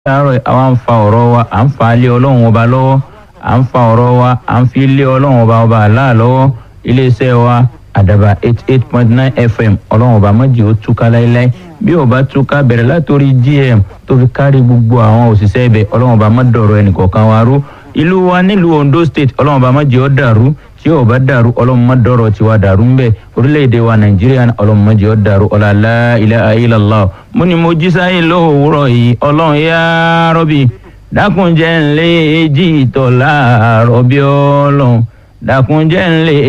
láàárọ̀ àwa ń fa ọ̀rọ̀ wa à ń fa lé ọlọ́run ọba lọ́wọ́ à ń fa ọ̀rọ̀ wa à ń fi lé ọlọ́run ọba ọba àlá lọ́wọ́ iléeṣẹ́ wa àdàbà eight eight point nine fm ọlọ́run ọba méjì ó túká láéláé bí ó bá túká bẹ̀rẹ̀ látòrí gm tó fi kárí gbogbo àwọn òṣìṣẹ́ ibẹ̀ ọlọ́run ọba má dọ̀rọ̀ ẹnìkọ̀ọ̀kan wa rú ìlú wa nílùú ondo state ọlọ́run ọba méjì ó dàrú tí ó bá dàrú ọlọ́run má dọ̀rọ̀ tiwa dàrú ńbẹ orílẹ̀-èdè wa nàìjíríà ọlọ́run méjì ó dàrú ọ̀làlá ilaha illallah mo ní mo jí sáyé lówùúrọ̀ yìí ọlọ́run yá rọ́bì dákunjẹ́ ńlẹ́ èjì ìtọ̀ láàárọ̀ bí ọlọ́run dákunjẹ́ ńlẹ́